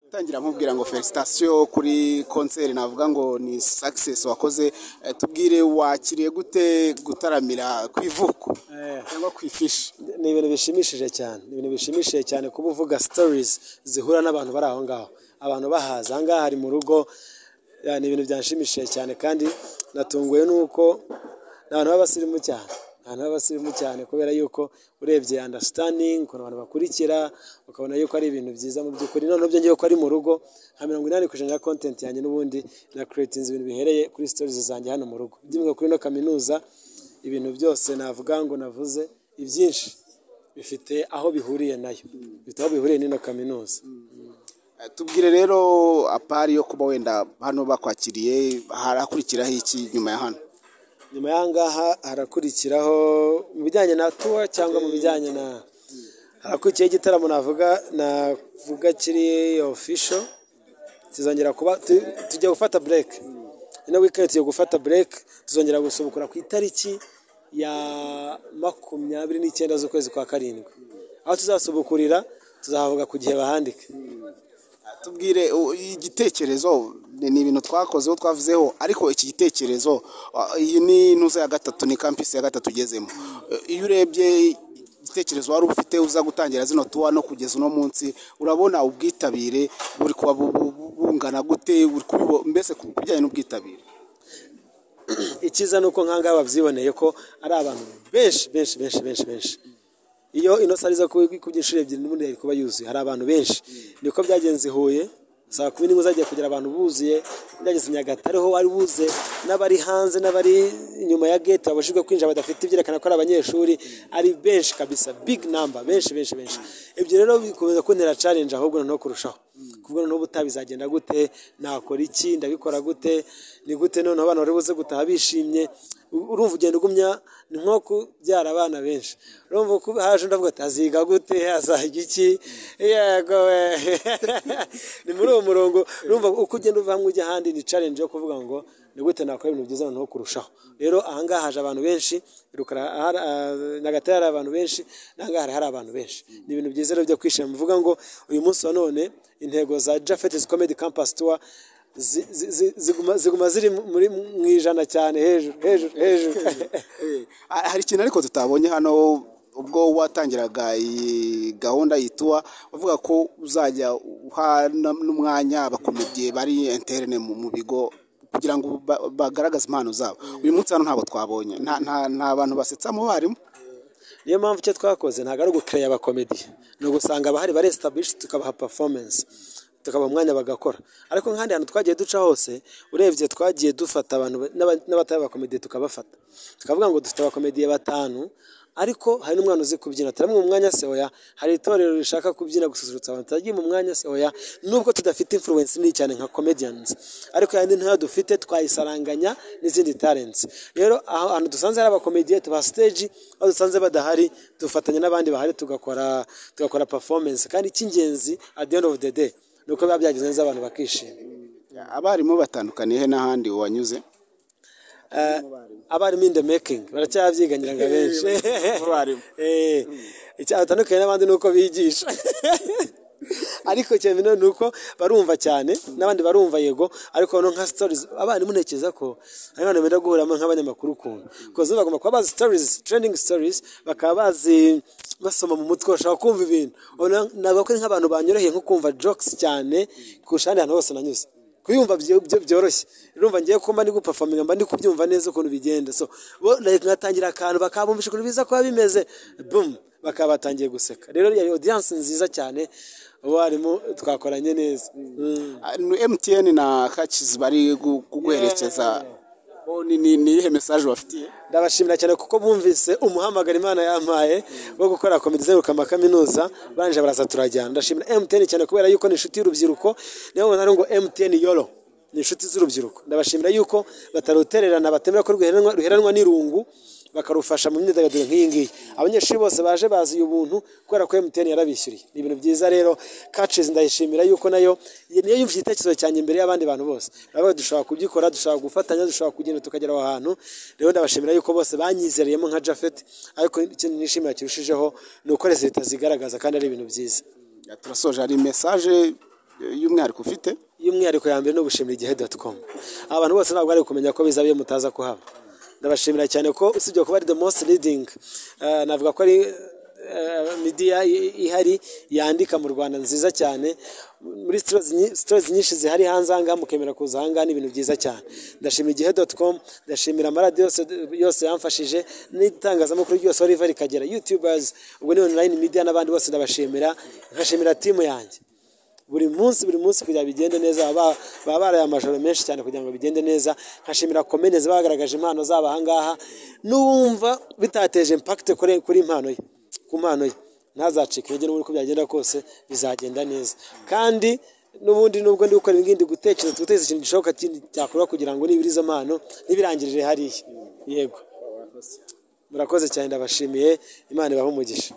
gutangira nkubwira ngo felicitation kuri konseri navuga ngo ni success wakoze eh, tubwire wakiriye gute gutaramira ku ivuko cyangwa ku ifishi ni ibintu bishimishije cyane ni ibintu bishimishije cyane kuba uvuga stories zihura n'abantu bari aho ngaho abantu bahaza aha ngaha hari mu rugo ya, ni ibintu byanshimishije cyane kandi natunguwe n'uko ni abantu b'abasirimu cyane ni abantu b'abasirimu cyane kubera yuko urebye understanding ukuntu abantu bakurikira ukabona yuko ari ibintu byiza mu by'ukuri noneho byongeye ko ari mu rugo nka mirongo inani ku ijana ya content yanjye n'ubundi na creatinze ibintu bihereye kuri stories zanjye hano mu rugo by'imwe kuri ino kaminuza ibintu byose navuga ngo navuze ibyinshi bifite aho bihuriye nayo bifite aho bihuriye n'ino kaminuza Eh, tubwire rero apari yo kuba wenda hano bakwakiriye harakurikiraho iki nyuma ya hano nyuma y'aha ngaha harakurikiraho mu bijyanye na tuwa cyangwa mu bijyanye na harakurikiyeho igitaramo navuga navuga kiri ofisho tuzongera kuba tu- tugiye gufata break ino weekend tugiye gufata break tuzongera gusubukura ku itariki ya makumyabiri n'icyenda z'ukwezi kwa karindwi aho tuzasubukurira tuzahavuga ku gihe bahandike Eh, tubwire u- igitekerezo ni ni ibintu twakozeho twavuzeho ariko iki gitekerezo ah, iyi ni intuza ya gatatu ni kampisi ya gatatu ugezemo Eh, iyo urebye igitekerezo wari ufite uza gutangira zino tuwa no kugeza uno munsi urabona ubwitabire buri kuba bu- bu- bungana gute buri kubibo- mbese ku bijyanye n'ubwitabire ikiza ni uko nk'ahangaha babyiboneye ko ari abantu benshi benshi benshi benshi benshi iyo ino sare iza kuba ikubye inshuro ebyiri n'ubundi yari kuba yuzuye hari abantu benshi niko byagenze i huye saa kumi n'imwe zagiye kugira abantu buzuye byageze i nyagatare ho wari buze n'abari hanze n'abari inyuma ya gate babujijwe kwinjira badafite ibyerekana ko ari abanyeshuri ari benshi kabisa big number benshi benshi benshi ibyo rero bikomeza kuntera challenge ahubwo noneho kurushaho kuvuga noneho ubutaha bizagenda gute nakora iki ndabikora gute ni gute noneho abana bari buze gutaha bishimye U- urumva ugenda ugumya ni nko kubyara abana benshi urumva ko haje ndavuga ati aziga gute azajya iki yego we ni muri uwo murongo urumva uko ugenda uva hamwe ujya ahandi ni challenge yo kuvuga ngo ni gute nakora ibintu byiza noneho kurushaho rero ahangaha haje abantu benshi rukara ahari- ah, nyagatare hari abantu benshi n'ahangaha hari- hari abantu benshi ni ibintu byiza rero byo kwishima mvuga ngo uyu munsi wa none intego za Jafet's Comedy Campus Tour zi- zi- zi- ziguma ziguma ziri muri mu ijana cyane hejuru hejuru hejuru Eh, hari ikintu ariko tutabonye hano ubwo watangiraga iyi gahunda yituwa bavuga ko uzajya uha na- n'umwanya abakomediye bari interne mu mu bigo kugira ngo ba- bagaragaze impano zabo uyu munsi hano ntabwo twabonye nta nta- nta bantu basetsa mu barimu niyo mpamvu icyo twakoze ntabwo ari ugukereya abakomediye ni ugusanga abahari barestablish tukabaha performance tukabaha umwanya bagakora ariko nk'ahandi hantu twagiye duca hose urebye twagiye dufata abantu ba- n'aba- n'abatari abakomediye tukabafata tukavuga ngo dufite abakomediye batanu ariko hari n'umwana uzi kubyina turamuha umwanya se oya hari itorero rishaka kubyina gususurutsa abantu turagiye mu mwanya se oya nubwo tudafite influence nini cyane nka comedians ariko yandi ntoya dufite twayisaranganya n'izindi talents rero aho ahantu dusanze hari abakomediye tuba stage aho dusanze badahari dufatanya n'abandi bahari tugakora tugakora performance kandi icy'ingenzi at the end of the day ni uko biba byagenze neza abantu bakishima abarimu batandukaniye he n'ahandi wanyuze Eh, abarimu in the making baracyabyiganira ngo abenshi abarimu. Eh, icya batandukanye n'abandi ni uko bigisha ariko cyane nanone ni uko barumva cyane n'abandi barumva yego ariko no nka stories abarimu ntekereza ko ari abantu benda guhuramo nk'abanyamakuru ukuntu kuko zo bagomba kuba bazi stories trending stories bakaba bazi basoma mu mutwe bashaka kumva ibintu Ubona- navuga ko ari nk'abantu banyoroheye nko kumva jokes cyane kurusha ahandi hantu hose nanyuze kuyumva byo- byo- byoroshye urumva ngiye kumba ndi gupafaminga mba ndi kubyumva neza ukuntu bigenda so bo like nkatangira akantu bakabumvisha ukuntu biza kuba bimeze boom bakaba batangiye guseka rero yari audience nziza cyane abarimu twakoranye neza Mm. Ah, ni mtn na kacizi bari gu- kuguherekeza Bo ni- ni ni iyihe mesaje bafitiye ndabashimira cyane kuko bumvise umuhamagaro imana yampaye wo gukora komedi zerukama kaminuza barangije baraza turajyana ndashimira emutiyeni cyane kubera yuko ni inshuti y'urubyiruko niyo mpamvu ngo emutiyeni yoro ni inshuti z'urubyiruko ndabashimira yuko batarutererana batemera ko ruheranwa ruheranwa n'irungu bakarufasha mu myidagaduro nk'iyi ngiyi abanyeshuri bose baje bazi uyu buntu kubera ko emutiyeni yarabishyuriye ni ibintu byiza rero kacizi ndayishimira yuko nayo niyo yumva igitekerezo cyanjye imbere y'abandi bantu bose nawe dushobora kubyikora dushobora gufatanya dushobora kugenda tukagera aho hantu rero ndabashimira yuko bose banyizereyemo nka jafet ariko ikintu nishimira kirushijeho ni uko leta zigaragaza kandi ari ibintu byiza turasoje hari mesaje y'umwihariko ufite y'umwihariko ya mbere ni ugushimira igihe doti komu aba bantu bose ntabwo bari kumenya ko bizaba iyo mutaza kuhaba ndabashimira cyane ko usibye kuba ari the most leading eh, navuga ko ari eh, media i- ihari yandika mu rwanda nziza cyane muri stores nyi- stores nyinshi zihari hanze aha ngaha mukemera kuza aha ngaha ni ibintu byiza cyane ndashimira igihe doti komu ndashimira amaradiyo yose, yose yamfashije n'itangazamakuru ryose riva rikagera youtubers ubwo ni online media n'abandi bose ndabashimira nkashimira timu yanjye buri munsi buri munsi kugira ngo bigende neza baba baba baraye amajoro menshi cyane kugira ngo bigende neza nkashimira komene ziba bagaragaje impano zabo aha ngaha n'uwumva bitateje impakite kuri kuri impano ye ku mpano ye ntazacike intege n'ubundi uko byagenda kose bizagenda neza kandi n'ubundi nubwo ndi gukora ibindi gutekereza gutekereza ikintu gishoboka kindi cyakorwa kugira ngo nibura izo mpano ntibirangirire hariya yego murakoze cyane ndabashimiye imana ibahe umugisha